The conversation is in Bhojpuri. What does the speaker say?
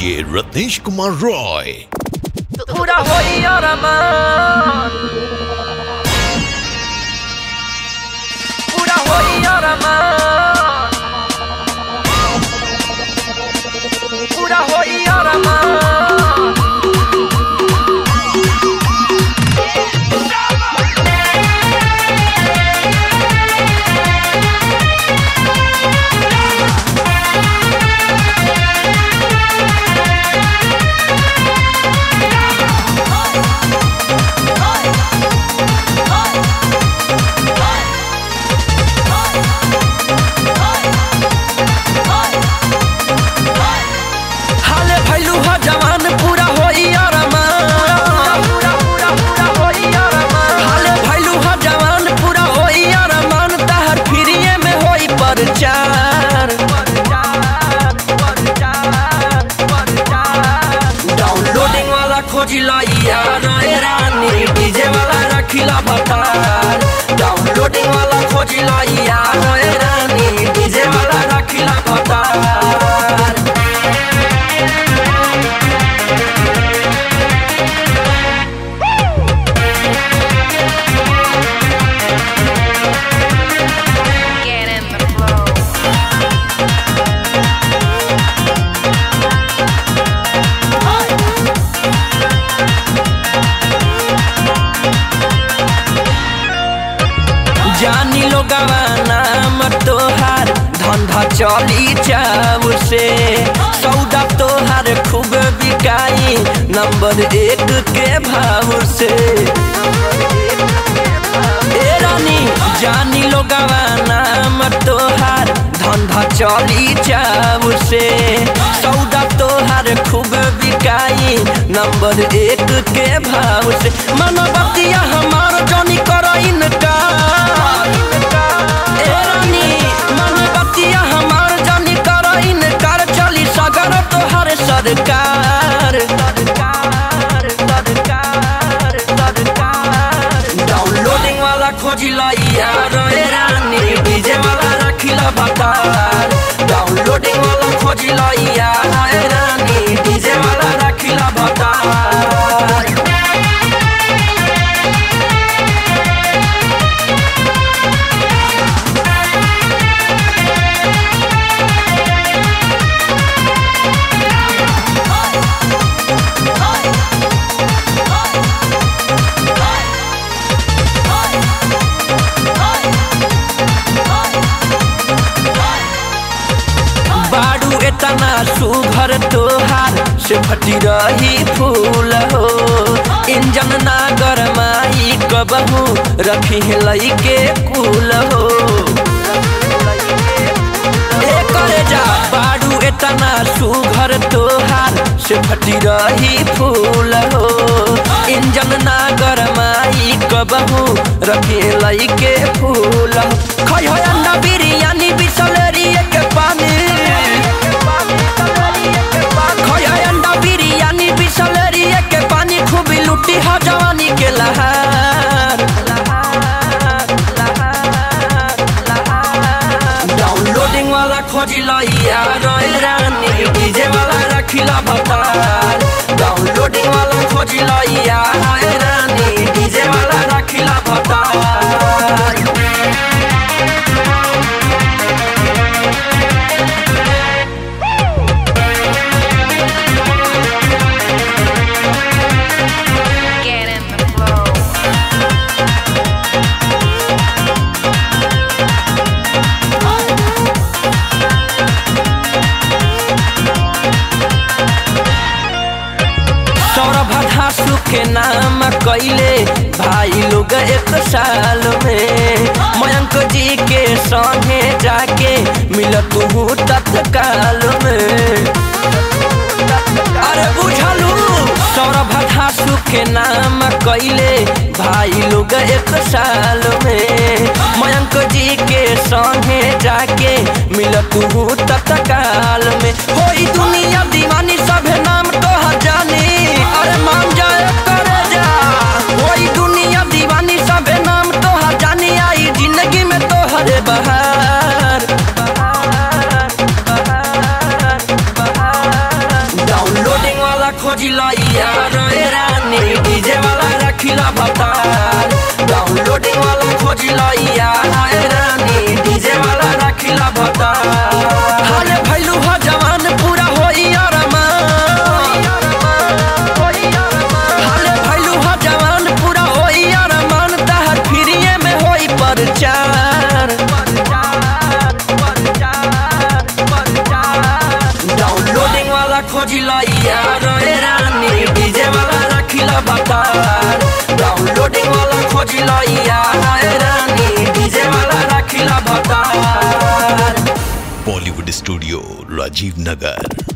DJ Ratnesh Kumar Roy. पूरा होई अरमान पूरा होई अरमान पूरा होई अरमान हाले भैलू हा जवान पूरा होई अरमान पूरा पूरा पूरा होई अरमान हाले भैलू हा जवान पूरा होई अरमान तहर फिरिए में होई परचार परचार परचार परचार डाउनलोडिंग वाला खोजिला यार ए रानी डीजे वाला रखिला बतार डाउनलोडिंग वाला खोजिला यार ए रानी डीजे वाला रखिला बतार Get in the flow. जानी लो गवाना मत तोहार धंधा चली जाऊ से सौदा तोहार खूब बिकाई नंबर एक के भाव से ए रानी जानी लो गवाना मत तोहार धंधा चली जाऊ से सौदा तोहार खूब बिकाई नंबर एक के भाव से मनोबतिया हमार जानी कर इनकार ए रानी मनोबतिया हमार जानी कर इनकार चली सगर तोहर सरकार सरकार सरकार सरकार डाउनलोडिंग वाला खोजिला यार ए रानी डीजे वाला रखिला बतार डाउनलोडिंग वाला खोजिला यार ए रानी डीजे वाला रखिला बतार बाडू एतना सुघर तोहार से फटी रही फूल हो इंजन ना गरमाई कबहू रखी लई के कुल हो ए करे जा बाडू एतना सुघर तोहार से फटी रही फूल हो इंजन ना गरमाई कबहू रखी लई के फूल हो खै हो अंडा बिरयानी बिसलेरी के पानी खै हो अंडा बिरयानी बिसलेरी के पानी खूब लुटी हो जवानी के लहार लहार लहार लहार डाउनलोडिंग वाला खोजिला यार ए रानी डीजे वाला रखिला बतार डाउनलोडिंग वाला खोजिला यार ए रानी डीजे वाला रखिला बतार Get in the flow. Saurabh धासु के नाम कैले भाई लोग एक साल में मयंक जी के संगे जाके मिल तू तत्काल में अरे बुझलू सौरभ धासु के नाम कैले भाई लोग एक साल में मयंक जी के संगे जाके मिल तू तत्काल में होई दुनिया दीवानी सभे नाम तो जानी अरे मान जाए करे जा होई दुनिया दीवानी सभे नाम तो जानी आई जिंदगी में तो हरे बहार बहार बहार बहार खोजिला यार ए रानी डीजे वाला रखिला बतार डाउनलोडिंग वाला खोजिला यार ए रानी डीजे वाला रखिला बतार हाले भैलू हा जवान पूरा होई अरमान हाले भैलू हा जवान पूरा होई अरमान तहर फिरिए में होई परचार डाउनलोडिंग वाला खोजिला यार ए रानी डीजे वाला रखिला बतार डाउनलोडिंग वाला खोजिला यार ए रानी डीजे वाला रखिला बतार बॉलीवुड स्टूडियो राजीव नगर